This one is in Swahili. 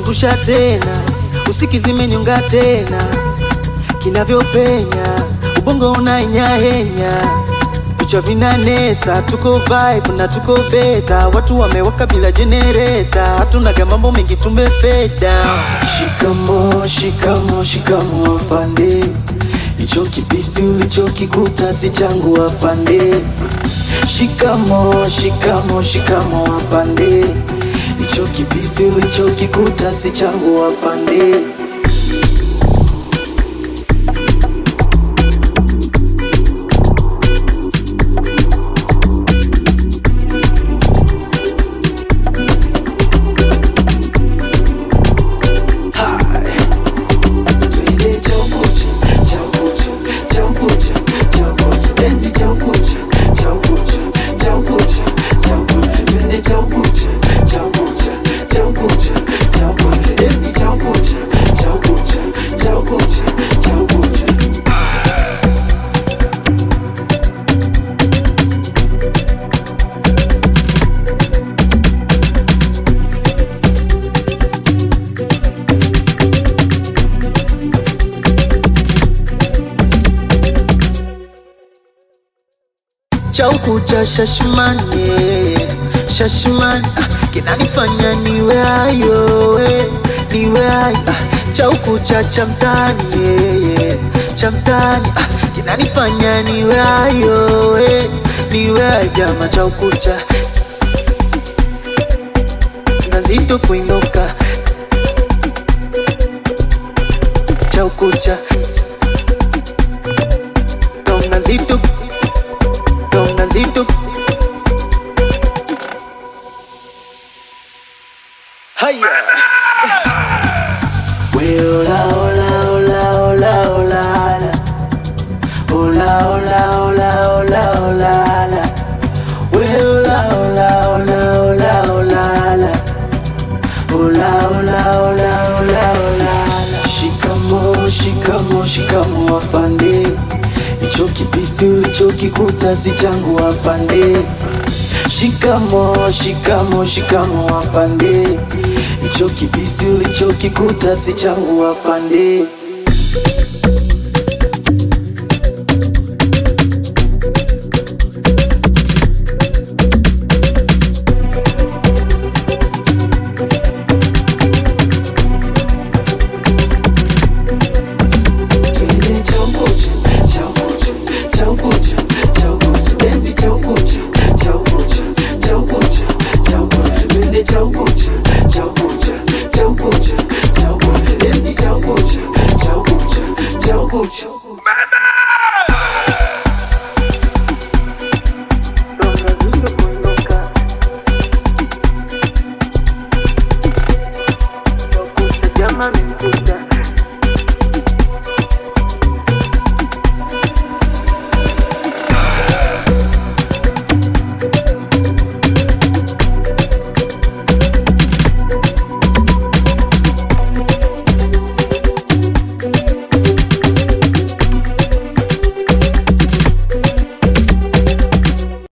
zungusha tena, usikizime nyonga tena, kinavyopenya ubongo unaenyahenya, vichwa vinanesa, tuko vibe na tuko beta, watu wamewaka bila jenereta, hatunaga mambo mengi tumefeda. Shikamo, shikamo, shikamo afande, hicho kipisi ulichokikuta si changu afande. Shikamo, shikamo, shikamo afande, hicho kipisi ulichokikuta si changu afande. Twende chaukucha, chaukucha, chaukucha, chaukucha. Enzi chaukucha, chaukucha, chaukucha, chaukucha. Twende chaukucha, chaukucha, chaukucha, chaukucha. Enzi chaukucha, chaukucha, chaukucha, chaukucha. Chaukucha shashmani shashmani ah, kinanifanya niwe hayo eh, niwe hayo ah, chaukucha cha mtani eh, cha mtani ah, kinanifanya niwe hayo eh, niwe hayo jama chaukucha nazito kuinuka chaukucha tonga zito tonga zito haya we ola ola ola ola ola la. ola ola ola ola ola la. we ola ola ola ola ola la. ola ola ola ola ola la. shikamo shikamo shikamo afande hicho kipisi ulichokikuta si changu afande shikamo shikamo shikamo afande hicho kipisi ulichokikuta si changu afande